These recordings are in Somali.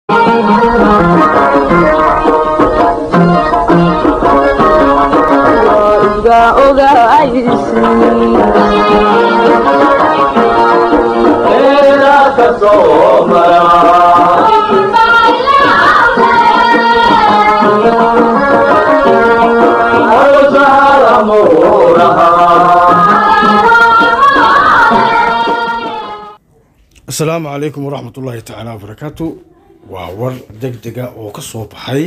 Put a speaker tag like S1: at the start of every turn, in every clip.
S1: asalaamu calaykum waraxmat ullaahi tacaala wabarakaatu waa war deg dega oo ka soo baxay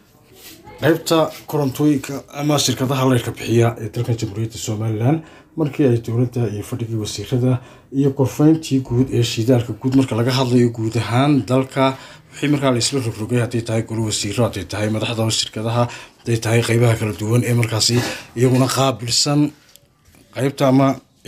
S1: qeybta korontooyinka ama shirkadaha leyrka bixiya ee dalka jamhuuriyadda somalilan markii ay dowladda iyo fadhigii wasiirada iyo qorfeyntii guud ee shidaalka guud marka laga hadlayo guud ahaan dalka wixii markaa laisla rogrogay hadday tahay golo wasiiro hadday tahay madaxda shirkadaha hadday tahay qeybaha kala duwan ee markaasi iyaguna qaabilsan qeybta ama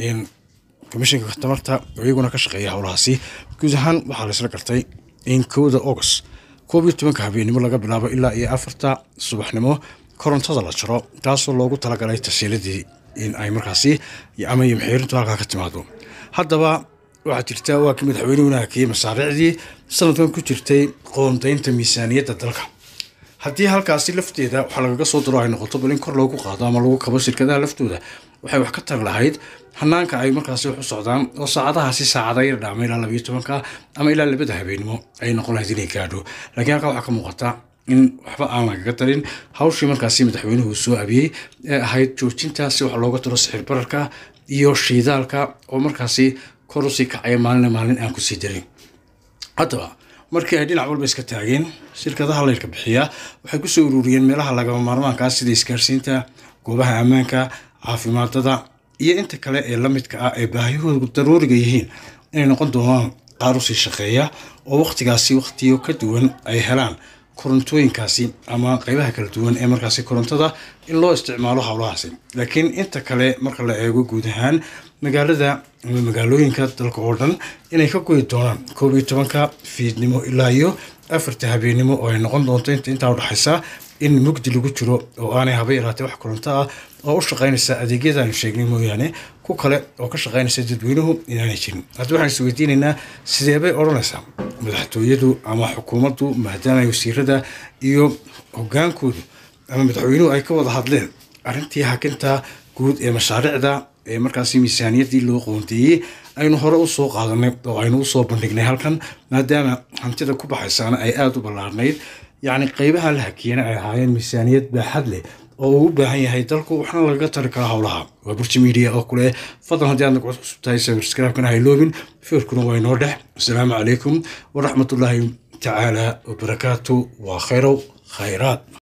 S1: komishinka tamarta oo iyaguna ka shaqeeya howlahaasi guud ahaan waxaa laisla gartay in kowda august koob iyo tobanka habeenimo laga bilaabo ilaa iyo afarta subaxnimo korontada la jaro taasoo loogu talagalay tasiiladii in ay markaasi ama yomxeerintu halkaa ka timaado haddaba waxaa jirta waa kii madaxweynuhuna hakiyey masaariicdii sanadkan ku jirtay qoondaynta miisaaniyadda dalka haddii halkaasi lafteeda waxaa lagaga soo daro ay noqoto bal in kor loogu qaado ama lagu kabo shirkadaha laftooda waxay wax ka tari lahayd hanaanka ay markaasi wax u socdaan oo saacadahaasi saacada yar dhaama ilaa labayo tobanka ama ilaa labada habeenimo ay noqon lahayd inay gaadho laakiin halkaa waxaa ka muuqata in waxba aan lagaga darin hawshii markaasi madaxweynuhu soo abiyey ee ahayd joojinta si wax looga daro sixir bararka iyo shiidaalka oo markaasi kor usii kacaya maalina maalin aan kusii darin haddaba markii ay dhinac walba iska taageen shirkadaha leyrka bixiya waxay kusoo ururiyeen meelaha lagama maarmaankaa sida isgaarsiinta goobaha ammaanka caafimaadada iyo inta kale ee la midka ah ee baahiyahoodu daruuriga yihiin inay noqon doonaan qaar usii shaqeeya oo waqtigaasi waqtiyo ka duwan ay helaan korontooyinkaasi ama qeybaha kala duwan ee markaasi korontada in loo isticmaalo howlahaasi laakiin inta kale marka la eego guud ahaan magaalada ama magaalooyinka dalka oo dhan inay ka goyi doonaan koob iyo tobanka fiidnimo ilaa iyo afarta habeenimo oo ay noqon doonto inta intaa udhexaysa in mugdi lagu jiro oo aanay haba yaraatee wax koronto ah oo u shaqaynaysa adeegyada aanu sheegnay mooyaane ku kale oo ka shaqaynaysa dadweynuhu inaanay jirin hadda waxaan isweydiinaynaa sidee bay odhanaysaa madaxtooyadu ama xukuumaddu maadaama wasiirada iyo hogaankoodu ama madaxweynuhu ay ka wada hadleen arrintii hakinta guud ee mashaariicda ee markaasi miisaaniyaddii loo qoonteeyey aynu hore usoo qaadanay oo aynu usoo bandhignay halkan maadaama hantida ku baxaysaana ay aada u ballaarnayd yacni qeybaha la hakiyana ay ahaayeen miisaaniyad baaxad leh oo uu u baahan yahay dalku waxna lagaga tari karaa howlaha waa burji media oo kule fadlan haddii aad nagcod cusub tahay sabscribe-kana hayloobin feerkuna waa inoo dhex asalaamu calaykum waraxmatullaahi tacaala wabarakaatu waa khayrow khayraad